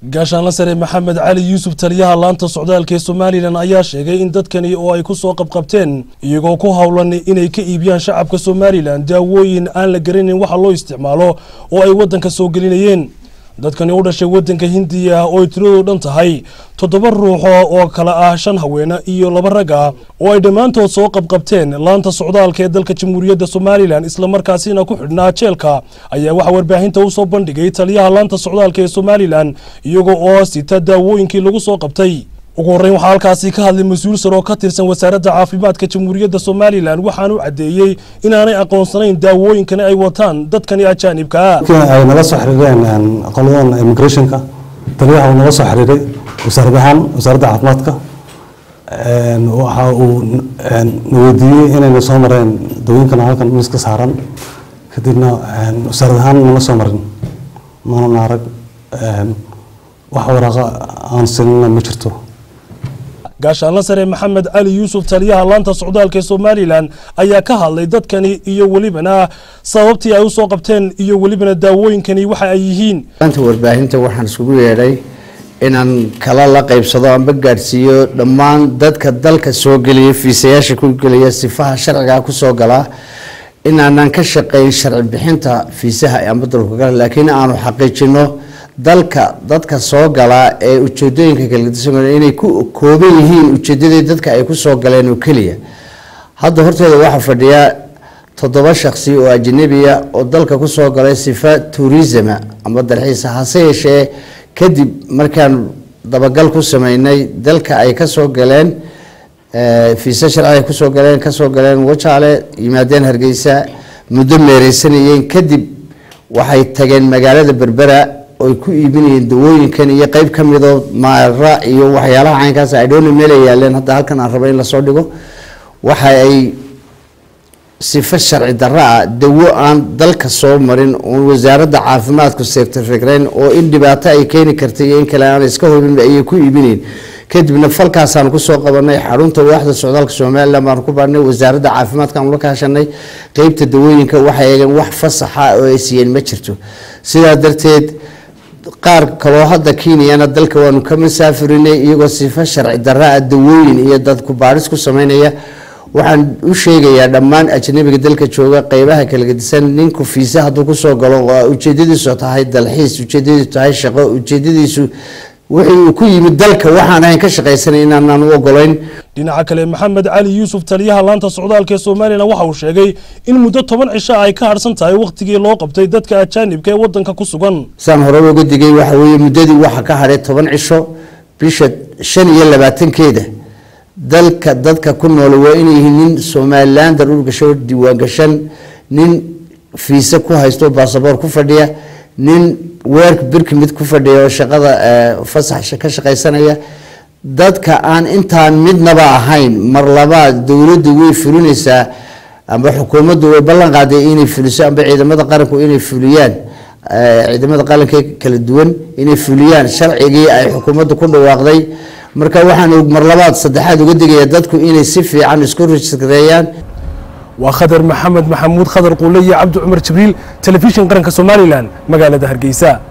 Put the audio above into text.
gaashaanla sare maxamed cali yuusuf taliyaha laanta socdaalka ee somalilan ayaa sheegay in dadkani oo ay ku soo qabqabteen iyagoo ku howlan inay ka iibiyaan shacabka somalilan daawooyin aan la garanayn waxa loo isticmaalo oo ay waddanka soo gelinayeen dadkani u dhashay waddanka hindiya oo ay tiradoo dhan tahay toddoba ruuxo oo kale ah shan haweene iyo laba rag ah oo ay dhammaantood soo qabqabteen laanta socdaalka ee dalka jamhuuriyadda somalilan islamarkaasina ku xidhnaa jeelka ayaa waxaa warbaahinta u soo bandhigay taliyaha laanta socdaalka ee somalilan iyagoo oo sita daawooyinkii lagu soo qabtay ugu horreyn waxaa halkaasi ka hadlay mas-uul sar oo ka tirsan wasaaradda caafimaadka jamhuuriyadda somalilan waxaanu caddeeyey inaanay aqoonsanayn daawooyinkani ay wataan dadkani ajaanibka ah ay nala soo xiriireen qoladan immigrationka taliyaha uu nala soo xiriiray wasaarad ahaan wasaaradda caafimaadka waxa uu na weydiiyey inayna soo mareen dawooyinkan halkan miiska saaran kadibna wasaarad ahaan nala soo marin mana arag wax waraaqa aan sinina ma jirto gaashaanla sare maxamed cali yuusuf taliyaha laanta socdaalka ee somalilan ayaa ka hadlay dadkani iyo welibana sababtii ay usoo qabteen iyo welibana daawooyinkani waxa ay yihiin maanta warbaahinta waxaan isugu yeedhay inaan kala la qaybsado amba gaadhsiiyo dhammaan dadka dalka soo geliya fiisayaasha ku geliya sifaha sharciga kusoo galaa inaanan ka shaqayn sharci bixinta fiisaha amba dalku gala laakiin aanu xaqiijino dalka dadka soo galaa ee ujeedooyinka kala inay ku kooban yihiin ujeedadii dadka ay ku soo galeen oo keliya hadda horteeda waxaa fadhiya toddoba shaksi oo ajnabiya oo dalka kusoo galay sifa tourisma ama dalxiisa hase yeeshee kadib markaan dabagal ku sameynay dalka ay kasoo galeen fiisa sharci ay kusoo galeen kasoo galeen wajaale yimaadeen hargeysa muddo meereysanayeen kadib waxay tageen magaalada berbera oy ku iibinayeen dawooyinkan iyo qeyb ka midoo maara iyo waxyaalaha caynkaas idhona meela yaaleen hadda halkan aan raba in lasoo dhigo waxa ay sifo sharci darro ah dawo aan dalka soo marin oon wasaaradda caafimaadku sertifikreyn oo in dhibaato ay keeni kartay iyo in kale aan iska hubin ayay ku iibinayeen kadibna falkaasaan kusoo qabanay xarunta waaxda socdaalka somalilan baan ku baarnay wasaaradda caafimaadka aan ula kaashanay qeybta dawooyinka waxay eegeen wax fasaxa oo ay siiyeen ma jirto sidaa darteed qaar kaloo hadda kenyana dalka waanu ka masaafurinay iyagoo sifo sharci darra-a dawooyin iyo dad ku baadhis ku sameynaya waxaan u sheegayaa dhammaan ajnabiga dalka jooga qeybaha kala gedisan ninku fiise hadduu kusoo galo oo ujeedadiisu tahay dalxiis ujeedadiisu tahay shaqo ujeedadiisu wixii uu ku yimid dalka waxaan ahayn ka shaqaysanay inaanaan u ogolayn dhinaca kale maxamed cali yuusuf taliyaha laanta socdaalka ee somalilan waxa uu sheegay in muddo toban cisho ay ka harsan tahay wakhtigii loo qabtay dadka ajaanibka ee waddanka ku sugan saan hore uga digay waxa weeye muddadii waxa ka hadhay toban cisho bisha shan iyo labaatankeeda dalka dadka ku nool waa inay yihiin nin somalilander urgasho diiwaangashan nin fiise ku haysto baasaboor ku fadhiya nin weerk birki mid ku fadhiya oo shaqada fasax ka shaqaysanaya dadka aan intaan midnaba ahayn mar labaad dowladdu way fulinaysaa amba xukuumaddu way ballan qaaday inay fuliso amba ciidamada qaranku inay fuliyaan ciidamada qaranka kala duwan inay fuliyaan sharcigii ay xukuumaddu ku dhawaaqday marka waxaan mar labaad saddexaad uga digaya dadku inay si fiican isku rejistreeyaan waa khadar maxamed maxamuud khadar quule iyo cabdi cumar jibriil telefishin qaranka somalilan magaalada hargeysa